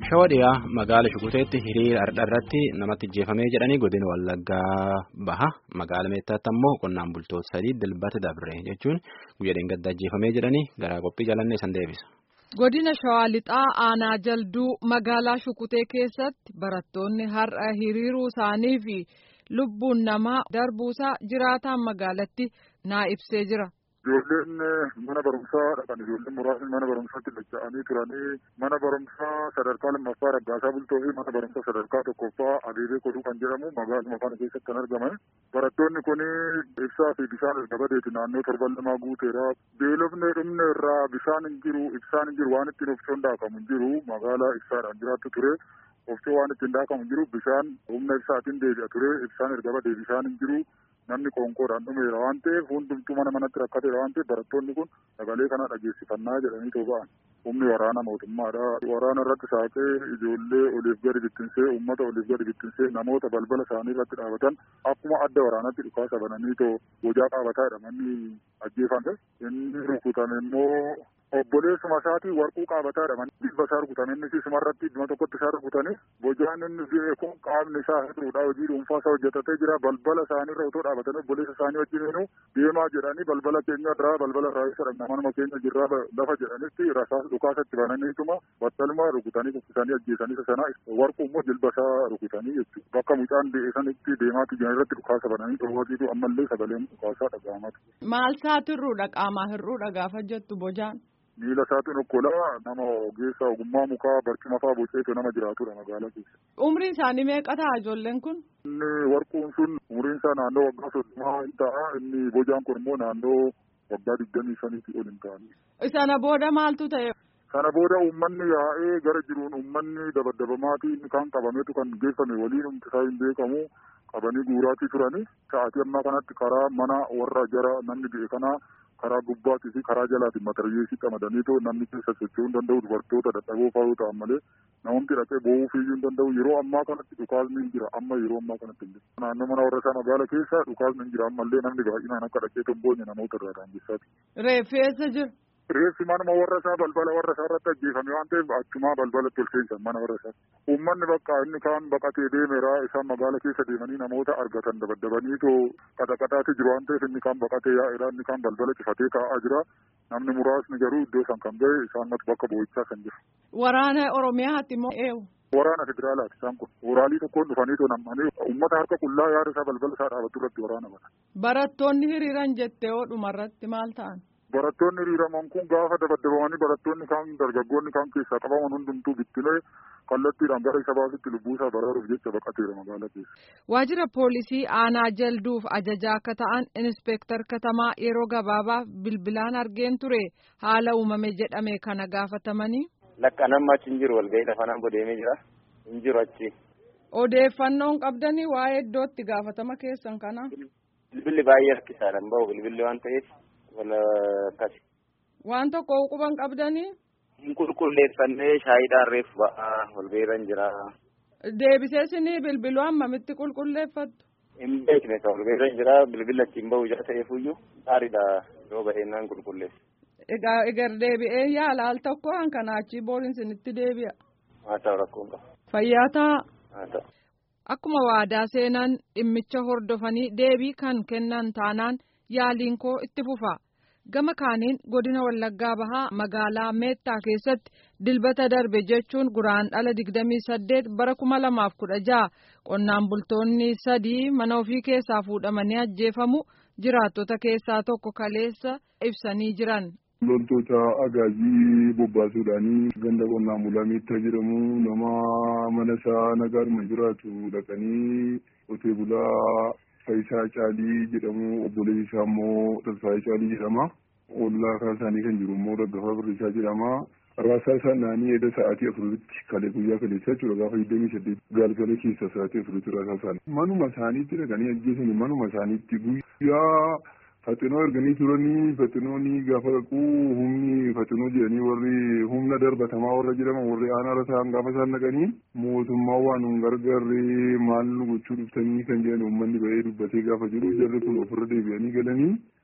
Shawaa dhiyaa magaala Shukuteetti hiriira irratti namatti ajjeefamee jedhanii godina Wallaggaa baha. Magaala Meettaatti ammoo qonnaan bultoota sadii dilbata dabre jechuun guyyaa dheengadda ajjeefamee jedhanii garaa qophii jalannee san deebisa. Godina Shawaa Lixaa Aanaa Jalduu magaalaa Shukutee keessatti barattoonni har'a hiriiruu isaanii fi lubbuun namaa darbuusaa jiraataan magaalatti naa ibsee jira. Ijoolleen mana barumsaa dhaqan ijoolleen muraasni mana barumsaatti dacha'anii turanii mana barumsaa sadarkaa lammaffaa Raggaasaa Bultoo fi mana barumsaa sadarkaa tokkoffaa Abeebee Koduu kan jedhamu magaaluma kana keessatti kan argaman. Barattoonni kun ibsaa fi bishaan erga badeeti naannoo torban lamaa guuteera. Beelofne dhumne irraa bishaan hin jiru ibsaan hin jiru waan ittiin ofcoon daakamu hin jiru magaalaa ibsaadhaan jiraattu ture. Ofcoo waan ittiin daakamu hin jiru bishaan humna ibsaatiin deebi'a ture ibsaan erga badee bishaan hin jiru. namni qoonqoodhaan dhumeera waan ta'eef hundumtuu mana manatti rakkateera waan ta'eef barattoonni kun sagalee kana dhageessifannaa jedhanii too ba'an humni waraana mootummaadha waraana irratti saaqee ijoollee oliif gadi bittinsee uummata oliif gadi bittinsee namoota balbala isaanii irratti dhaabatan akkuma adda waraanatti dhukaasa bananii too bojaa qaabataadha manni ajjeefame inni rukutame immoo obboleessuma isaatii warquu qaabataadha manni bilba isaa rukutame inni isumarratti idduma tokkotti isaa rukutanii bojaan inni du'e kun qaamni isaa hir'uudha hojii dhuunfaa isaa hojjetatee jira balbala isaaniirra otoo dhaabatanii obboleessa isaanii wajjin deemaa jedhanii balbala keenya irraa balbala irraa isa dhabna manuma keenya jirraa lafa jedhanitti rasaas dhukaasatti bananiituma battaluma rukutanii kuffisanii ajjeesanii sana warquu immoo jilba isaa rukutanii jechuudha bakka mucaan deesanitti deemaatti jiran irratti dhukaasa bananii dhoowwatiitu ammallee sagaleen dhukaasaa dhaga'amatu. Maal isaatu hir'uudha qaamaa hir'uudha gaafa jettu bojaan. miila isaatiin okkolaa nama ogeessa ogummaa mukaa barcuma fa'aa boceetu nama jiraatudha magaalaa keessa. Umriin isaanii meeqa ta'a ijoolleen kun? Inni warquun sun umriin isaa naannoo waggaa soddomaa hin ta'a inni bojaan kun immoo naannoo waggaa digdamii shaniitii ol hin ta'ani. Sana booda maaltu ta'e? Sana booda uummanni yaa'ee gara jiruun uummanni dabadabamaatii inni kan qabametu kan geeffame waliin humti isaa hin beekamu qabanii guuraatii turani. Sa'aatii ammaa kanatti karaa mana warra jara namni du'e kanaa karaa gubbaatii fi karaa jalaatiin mataryeesii qamadaniitoo namni keessa socho'uu hin danda'u dubartoota dadhaboo fa'aa ta'an malee namumti dhaqee boo'uu fiiyyuu hin danda'u yeroo ammaa kanatti dhukaasni hin jira amma yeroo ammaa kanatti hin jiru. Naannoo mana warra isaa magaala keessa dhukaasni hin jira ammallee namni baay'inaan akka dhaqee tomboonye namoota irraa daangessaati. Reeffi eessa jiru? Reeffi manuma warra isaa balbala warra isaa irratti ajjeefame waan ta'eef achumaa balbalatti ol seensan mana warra isaa. Uummanni bakka inni kaan baqatee deemeera isaan magaala keessa deemanii namoota argatan dabaddabaniitoo qaxaqaxaatti jiru waan ta'eef inni kaan baqatee yaa'eera inni kaan balbala cifatee taa'aa jira. Namni muraasni garuu iddoo san kan ga'e isaan bakka boo'ichaa kan jiru. Waraana Oromiyaatti immoo eewu. Waraana federaalaati isaan kun. Woraalii tokkoon dhufaniitoo nam'anii uummata harka qullaa yaada isaa balbala isaa dhaabatu irratti waraana bana. Barattoonni hiriiran jettee oo dhumarratti maal ta'an? Barattoonni hiriiraman kun gaafa dabaddabamanii barattoonni kaan dargaggoonni kaan keessaa qabaman hundumtuu bittinee kallattiidhaan gara isa baasutti lubbuu isaa baraaruuf jecha baqateera magaalaa keessa. Waajjira poolisii aanaa jalduuf ajajaa akka ta'an inspektar katamaa yeroo gabaabaaf bilbilaan argeen ture haala uumame jedhame kana gaafatamanii. Lakka namni achi hin jiru walgahii lafanaan bodeemee jira hin jiru achi. Odeeffannoon qabdanii waa'ee iddootti gaafatama keessan kana. Bilbilli baay'ee rakkisaadhaan bahu bilbilli waan ta'eef. wala akkasi. Waan tokko quban qabdanii. Hin qulqulleeffannee shaayiidhaan reefu ba'aa wal beeran jira. Deebisee sinii bilbiluu hammamitti qulqulleeffattu. Hin beekne ka wal beeran jira bilbila achiin bahu jira ta'eefuyyuu gaariidha yoo baheennaan qulqulleessa. Egaa egar deebi'ee yaala al tokko hankanaa achii booriin sinitti deebi'a. Haa ta'u rakkoon qaba. Fayyaa ta'a. Haa ta'u. Akkuma waadaa seenan dhimmicha hordofanii deebii kan kennan taanaan yaaliin koo itti fufa. gama kaaniin godina wallaggaa bahaa magaalaa meettaa keessatti dilbata darbe jechuun guraandhala digdamii saddeet bara kuma lamaaf kudha jaha qonnaan bultoonni sadii mana ofii keessaa fuudhamanii ajjeefamu jiraattota keessaa tokko kaleessa ibsanii jiran. loltoota agaajii bobbaasuudhaanii ganda qonnaan bulaa meettaa jedhamu nama mana isaa nagaadhuma jiraatu dhaqanii qotee bulaa Faayisaa Caalii jedhamu obboleessi isaa immoo Tasfaayee Caalii jedhama. Ollaa kan isaanii kan jiru immoo Daggafaa Birrisaa jedhama. Raasaa isaan naanii edda sa'aatii afuritti kalee guyyaa kaleessa jechuudha gaafa digdamii saddeet galgala keessa sa'aatii afuritti raasaa isaanii. Manuma isaaniitti dhaqanii ajjeesanii manuma isaaniitti guyyaa faxinoo erganii turanii faxinoonni gaafa dhaquu humni faxinoo jedhanii warri humna darbatamaa warra jedhaman warri aanaa rasaan gaafa isaan dhaqanii mootummaa waan nun gargaarree maal nu gochuu dhuftanii kan jedhan uummanni ba'ee dubbatee gaafa jiru jarri kun ofirra deebi'anii galanii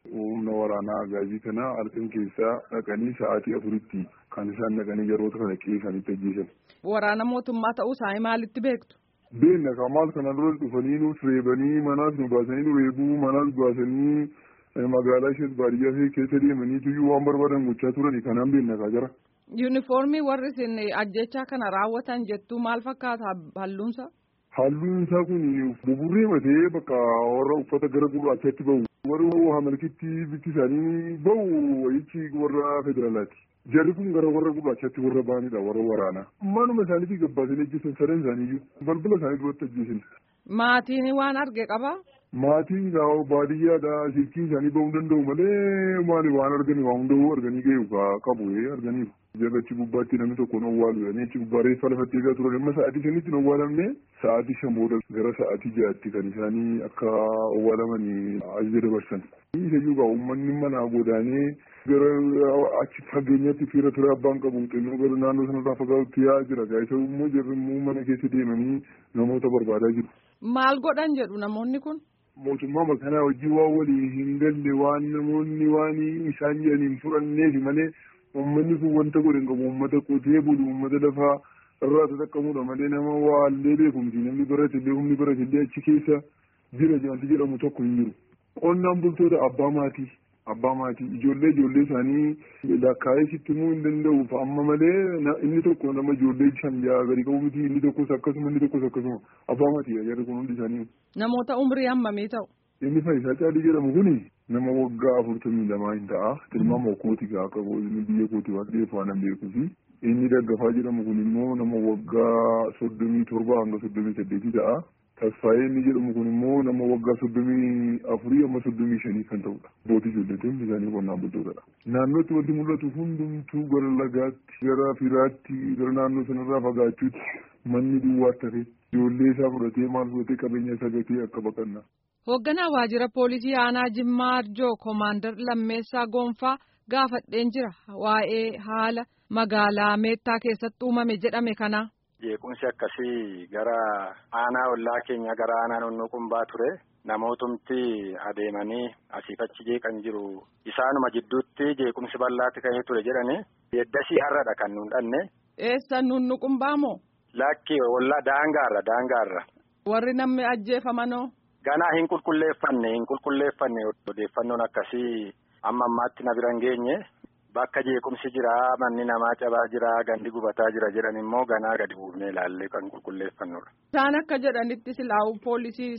humna waraanaa agaazii kana halkan keessaa dhaqanii sa'aatii afuritti kan isaan dhaqanii yeroota kana qeessanitti ajjeesan. Waraana mootummaa ta'uu isaanii maalitti beektu? Beenna kan maal kana dura dhufanii nuuf reebanii manaas nu baasanii nu reebuu manaas baasanii magaalaa ishee baadiyyaa ishee keessa deemanii tuyyuu waan barbaadan gochaa turani kanaan beenna kaa jira. Yuunifoormii warri isin ajjechaa kana raawwatan jettuu maal fakkaata halluunsa? Halluun isaa kun buburree matee bakka warra uffata gara gurraachaatti bahu. Warra hamalkitti bifti isaanii bahu wayichi warra federaalaati. Jarri kun gara warra gurraachaatti warra baanidha warra waraanaa. Manuma isaaniitii gabbaasanii ajjeesan sadan isaaniiyyuu balbala isaanii duratti ajjeesan. Maatiin waan arge qabaa? Maatiin gaa'oo baadiyyaadha silkii isaanii bahuu danda'u malee maali waan arganii waan hunda'uu arganii ga'u qabu arganiiru. Jagachi gubbaatti namni tokko hin owwaalu jedhanii achi gubbaa reeffa lafatti eegaa turan amma sa'aatii shanitti hin owwaalamne sa'aatii shan booda gara sa'aatii ja'atti kan isaanii akka owwaalamanii ajaja dabarsan. Isayyuu gaa uummanni manaa godaanee gara achi fageenyatti fiira ture abbaan qabu xinnoo gara naannoo sanarraa fagaatutti yaa'aa jira gaa isa immoo jarri immoo mana keessa deemanii namoota barbaadaa jiru. Maal godhan jedhu namoonni kun? Mootummaa makanaa hojii waan walii hin galle waan namoonni waan isaan jedhaniin fudhanneef malee uummanni kun wanta godhe hin qabu uummata qotee bulu uummata lafaa irraa tattaqqamudha malee nama waallee beekumsi namni baratillee humni baratillee achi keessa jira wanti jedhamu tokko hin jiru. Qonnaan bultoota abbaa maatii abbaa maatii ijoollee ijoollee isaanii lakkaa'ee sitti himuu hin danda'uuf amma malee inni tokko nama ijoollee shan ja'a gadi qabu miti inni tokkos akkasuma inni tokkos akkasuma abbaa maatii jarri kun hundi isaanii. Namoota umrii hammamii ta'u? Inni Faayisaa Caalii jedhamu kuni nama waggaa afurtamii lamaa hin ta'a. Tilmaama kooti gaa akka biyya kooti waan ta'eef waan hin beekuufi. Inni Daggafaa jedhamu kun immoo nama waggaa soddomii torba hanga soddomii saddeetii ta'a. Tasfaayee inni jedhamu kun immoo nama waggaa soddomii afurii amma soddomii shanii kan ta'udha. Bootii ijoolleetiin hundi isaanii qonnaan bultootadha. Naannootti wanti mul'atu hundumtuu gara lagaatti, gara firaatti, gara naannoo sanarraa fagaachuutti manni duwwaatti hafe ijoollee isaa fudhatee maal fudhatee qabeenya isaa gatee akka baqannaa. Hoogganaa waajjira poolisii aanaa Jimmaa Arjoo Koomaandar Lammeessaa Goonfaa gaafadheen jira waa'ee haala magaalaa Meettaa keessatti uumame jedhame kana. Jeequmsi akkasii gara aanaa ollaa keenya gara aanaa nonnoo qumbaa ture namootumti adeemanii asiif achi jeeqan jiru isaanuma jidduutti jeequmsi bal'aatti ka'ee ture jedhani yeddasii har'adha kan nuun dhanne. Eessa nunnu qumbaa moo? Lakki ollaa daangaarra daangaarra. Warri namni ajjeefamanoo? Ganaa hin qulqulleeffanne hin qulqulleeffanne odeeffannoon akkasii amma ammaatti na bira hin geenye bakka jeequmsi jira manni namaa cabaa jira gandi gubataa jira jedhan immoo ganaa gadi buufnee ilaallee kan qulqulleeffannudha. Isaan akka jedhanitti silaa'u poolisii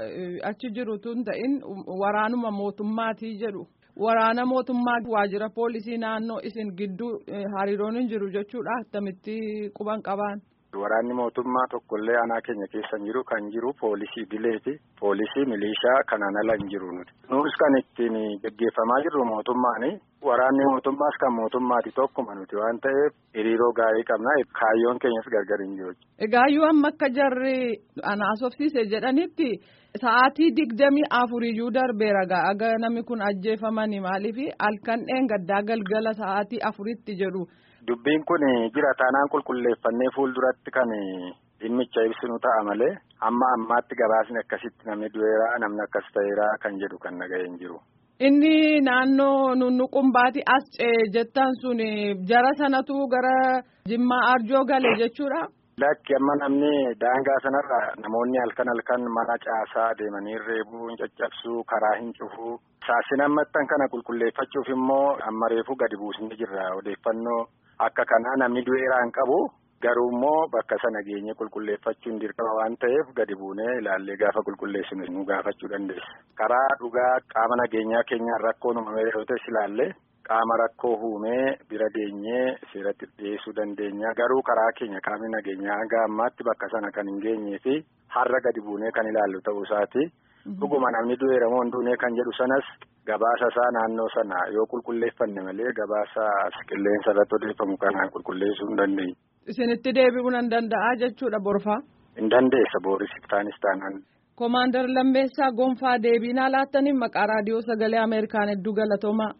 achi jiru tun ta'in waraanuma mootummaatii jedhu. Waraana mootummaa waajjira poolisii naannoo isin gidduu hariiroon hin jiru jechuudha akkamitti quban qabaan. Waraanni mootummaa tokkollee aanaa keenya keessa hin jiru kan jiru poolisii bileeti. Poolisii milishaa kanaan ala hin jiru nuti. Nus kan ittiin gaggeeffamaa jirru mootummaani. Waraanni mootummaas kan mootummaati tokkuma nuti waan ta'eef hiriiroo gaarii qabna. Kaayyoon keenyas gargar hin jiru. Egaa yoo amma akka jarri anaasofsiise jedhanitti sa'aatii digdamii afuriyyuu darbeera aga namni kun ajjeefamani maaliif halkan dheengaddaa galgala sa'aatii afuritti jedhu. Dubbiin kun jira taanaan qulqulleeffannee fuulduratti kan dhimmicha ibsinu ta'a malee amma ammaatti gabaasni akkasitti namni du'eera namni akkas ta'eera kan jedhu kan nagahee hin jiru. Inni naannoo nunnuqumbaati as jettan sun jara sanatu gara Jimmaa Arjoo gale jechuudha. Lakki amma namni daangaa sanarra namoonni halkan halkan mana caasaa deemanii reebuu hin caccabsuu karaa hin cufuu saasin ammattan kana qulqulleeffachuuf immoo amma reefuu gadi buusnee jirra odeeffannoo akka kanaa namni du'eera hin qabu garuu immoo bakka sana geenye qulqulleeffachuun dirqama waan ta'eef gadi buunee ilaallee gaafa qulqulleessinu nu gaafachuu dandeessa. Karaa dhugaa qaama nageenyaa keenyaan rakkoon uumamee yoo ta'es ilaallee qaama rakkoo uumee bira geenyee seeratti dhiyeessuu dandeenya garuu karaa keenya qaamni nageenyaa hanga ammaatti bakka sana kan hin geenyee fi har'a gadi buunee kan ilaallu ta'uu isaati. Dhuguma namni du'eera moo hin duune kan jedhu sanas gabaasa isaa naannoo sana yoo qulqulleeffanne malee gabaasa qilleensa irratti odeeffamu kanaan qulqulleessuu hin dandeenye. Isinitti deebi'uu nan danda'a jechuudha borfaa. Hin dandeessa booris taanis taanaan. Koomaandar Lammeessaa Gonfaa deebiinaa laattaniin maqaa raadiyoo sagalee Ameerikaan hedduu galatoomaa.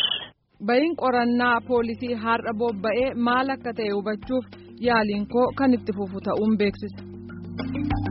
Bayin qorannaa poolisii har'a bobba'ee maal akka ta'e hubachuuf yaaliin koo kan itti fufu ta'uun beeksisa.